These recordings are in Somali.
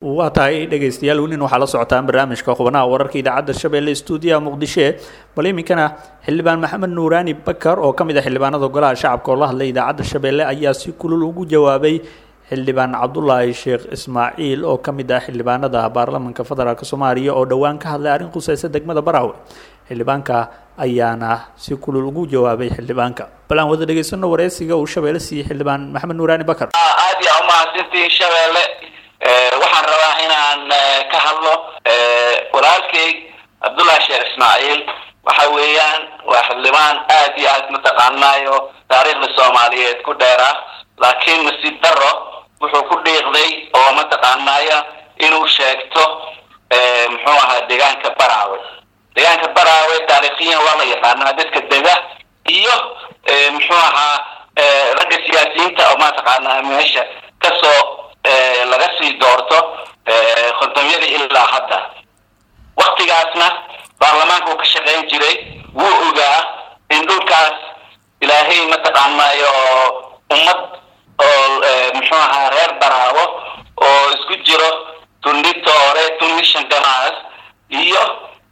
waa tahay dhegaystayaal welin waxaa la socotaan barnaamijka xubnaha wararka idaacadda shabeelle stuudiyaha muqdisho bal iminkana xildhibaan maxamed nuuraani bakar oo ka mid ah xildhibaanada golaha shacabka oo la hadlay idaacadda shabeelle ayaa si kulul ugu jawaabay xildhibaan cabdulaahi sheekh ismaaciil oo ka mid ah xildhibaanada baarlamanka federaalk soomaaliya oo dhowaan ka hadlay arrin khuseysa degmada baraawe xildhibaanka ayaana si kulul ugu jawaabay xildhibaanka bal aan wada dhegaysano wareysiga uu shabeelle siiyey xildhibaan maxamed nuuraani bakar aad yaa umahadsantihiin shabeelle waxaan rabaa inaan ka hadlo walaalkay cabdullahi sheekh ismaaciil waxa weeyaan waa xildhibaan aad iyo aad mataqaanaayo taariikhda soomaaliyeed ku dheera laakiin nasiib daro wuxuu ku dhiiqday oo mataqaanaayo inuu sheegto muxuu ahaa deegaanka baraawe deegaanka baraawe taariikhiyan waa la yaqaanaa dadka dega iyo muxuu ahaa ragga siyaasiyiinta oo mataqaanaa meesha kasoo laga sii doorto kontomyadii ilaa hadda waktigaasna baarlamaanka uu ka shaqayn jiray wuu ogaa in dhulkaas ilaahay mataqaanaayo ummad oo muxuu ahaa reer baraawo oo isku jiro tundi toore tundi shangamaas iyo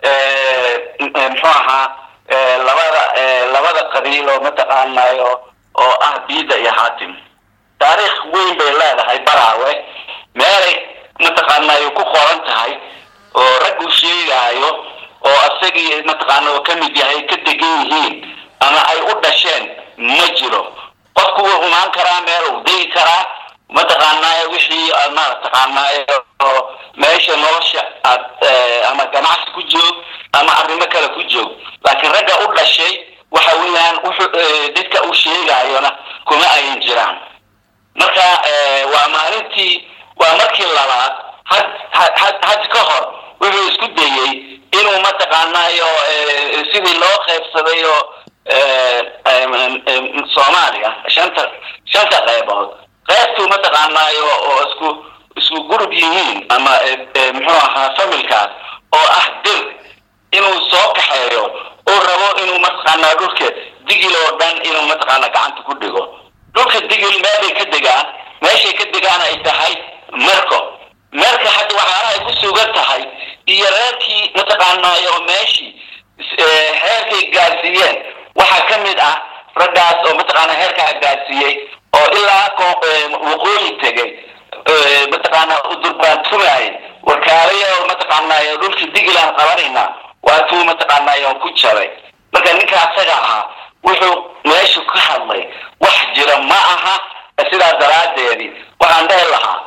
muxuu ahaa labada labada qabiil oo mataqaanaayo oo ah biida iyo hatim taariikh weyn bay leedahay baraawe meelay mataqaanaayo ku qoran tahay oo rag uu sheegaayo oo asagii mataqaana oo kamid yahay ka degan yihiin ama ay u dhasheen ma jiro qofku wuu imaan karaa meel uu degi karaa mataqaanaayo wixii mataqaanaayo oo meesha nolosha aad ama ganacsi ku joog ama arrimo kale ku joog laakiin ragga u dhashay waxa weeyaan wuxuu dadka uu sheegaayona kuma ayan jiraan marka waa maalintii waa markii labaad had had had ka hor wuxuu isku dayey inuu mataqaanaayo sidii loo qaybsaday oo soomaaliya shanta shanta qaybood qaybtuu mataqaanaayo oo isku isku gurub yihiin ama muxuu ahaa familkaas oo ah dir inuu soo kaxeeyo uu rabo inuu mataqaanaa dhulka digil oo dhan inuu mataqaanaa gacanta ku dhigo dhulka digil meelbay ka degaan meeshay ka degaan ay tahay merco merka hadda waxyaalaha ay ku sugan tahay iyo reerkii mataqaanaayo meeshii heerkay gaarsiiyeen waxaa ka mid ah raggaas oo mataqaanaa heerkaa gaarsiiyey oo ilaa waqooyi tegay mataqaanaa u durbaantumaayay warkaalaya oo mataqaanaayo dhulkii digilaan qabanayna waa tuu mataqaanaayo ku jabay marka ninka asaga ahaa wuxuu meeshu ka hadlay wax jira ma aha sidaa daraadeedii waxaan dhehi lahaa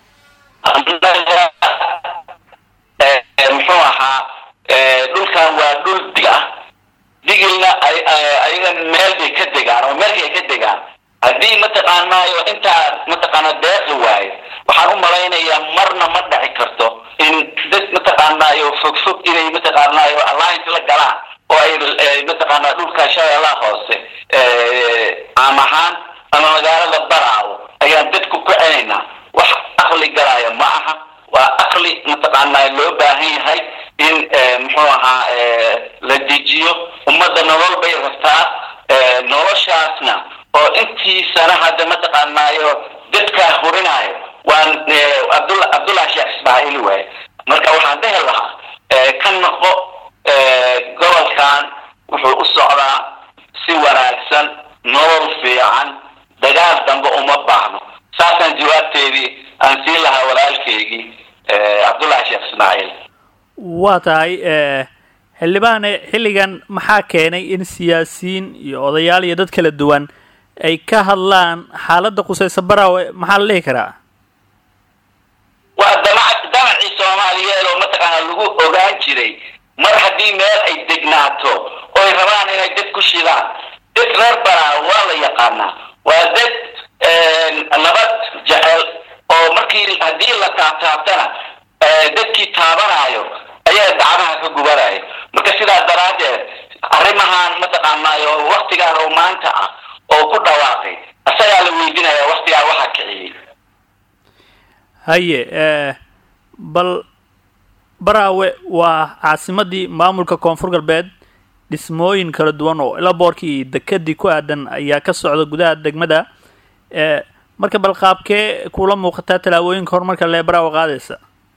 muxuu ahaa dhulkan waa dhul dig ah digilna ayaga meel bay ka degaan oo meelkay ay ka degaan haddii mataqaanaayo intaa mataqaana deeqi waayo waxaan u malaynayaa marna ma dhaci karto in dad mataqaanaayo fogfog inay mataqaanaayo alliance la galaan oo ay mataqaanaa dhulka shabeellaha hoose caam ahaan ama magaalada baraawo ayaan dadku ku celinaynaa wax aqli galaayo ma aha waa aqli mataqaanaa loo baahan yahay in muxuu ahaa la dejiyo ummadda nolol bay rabtaa noloshaasna oo intii sana hadda mataqaanaayo dadkaa hurinaayo waan abdul cabdullahi sheekh ismaaciil waaye marka waxaan dhehi lahaa ka noqo gobolkan wuxuu u socdaa si wanaagsan nolol fiican dagaal dambe uma baahno saasaan jawaabteedii aan siin lahaa walaalkeygii cabdullahi sheekh ismaaciil waa tahay xildhibaane xilligan maxaa keenay in siyaasiyiin iyo odayaal iyo dad kala duwan ay ka hadlaan xaaladda qusaysa baraawe maxaa la dhihi karaa waa damac damacii soomaaliyeed oo mataqaanaa lagu ogaan jiray mar haddii meel ay degnaato oo ay rabaan inay dad ku shidaan dad reer baraawe waa la yaqaanaa waa dad nabad jecel oo markii haddii la taabtaabtana dadkii taabanaayo ayaa dacmaha ka gubanayo marka sidaa daraaddeed arrimahan mataqaanaayo waktigaan oo maanta ah oo ku dhawaaqay asagaa la weydinaya waktigaa waxaa kiciyey haye bal baraawe waa caasimadii maamulka koonfur galbeed dhismooyin kala duwan oo ilaboorkii dekadii ku aadan ayaa ka socda gudaha degmada marka bal qaabkee kula muuqataa tallaabooyinka horumarka lee baraawe qaadaysa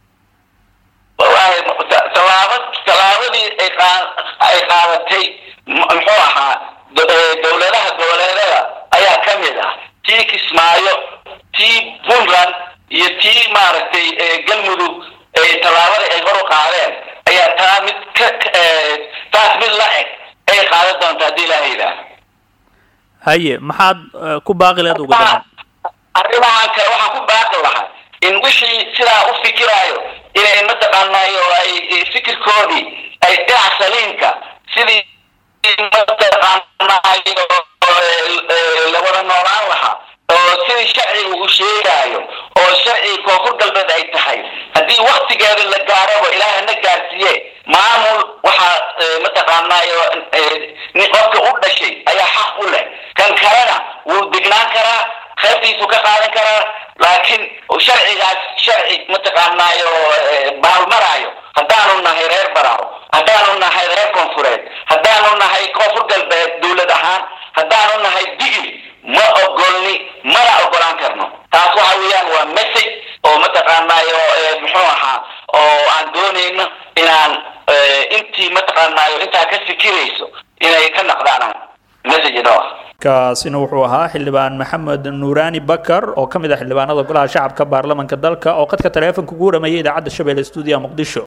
ay qaadatay muxuu ahaa dowladaha goboleedada ayaa ka mid ah tii kismaayo tii puntland iyo tii maaragtay galmudug tallaabada ay hor u qaadeen ayaa taa mid ka taas mid la eg ay qaadan doonta haddii ilaaha yidhaah haye maxaad ku baaqi leed ugu daran arrimahan kale waxaan ku baaqi lahaa in wixii sidaa u fikiraayo inay mataqaanayo ay fikirkoodii ay dhinac saliimka sidii mataqaanayo lawada noolaan lahaa oo sidii sharciga uu sheegaayo oo sharciga koonfur galbeed ay tahay haddii waktigeeda la gaaraba ilaaha na gaarsiiye maamul waxaa mataqaanayo qofka u dhashay ayaa xaq u leh kan kalena wuu degnaan karaa qaybtiisu ka qaadan karaa laakiin sharcigaas sharci mataqaanaayo baalmaraayo haddaanu nahay reer baraaw haddaanu nahay reer koonfureed haddaanu nahay koonfur galbeed dowlad ahaan haddaanu nahay digil ma ogolni mana ogolaan karno taas waxa weeyaan waa message oo mataqaanaayo muxuu ahaa oo aan doonayno inaan intii mataqaanaayo intaa ka fikirayso inay ka naqdaan message inoo ah kaasina wuxuu ahaa xildhibaan maxamed nuuraani bakar oo ka mid ah xildhibaanada golaha shacabka baarlamanka dalka oo qadka taleefonka ugu waramayay idaacadda shabeelle stuudiya muqdisho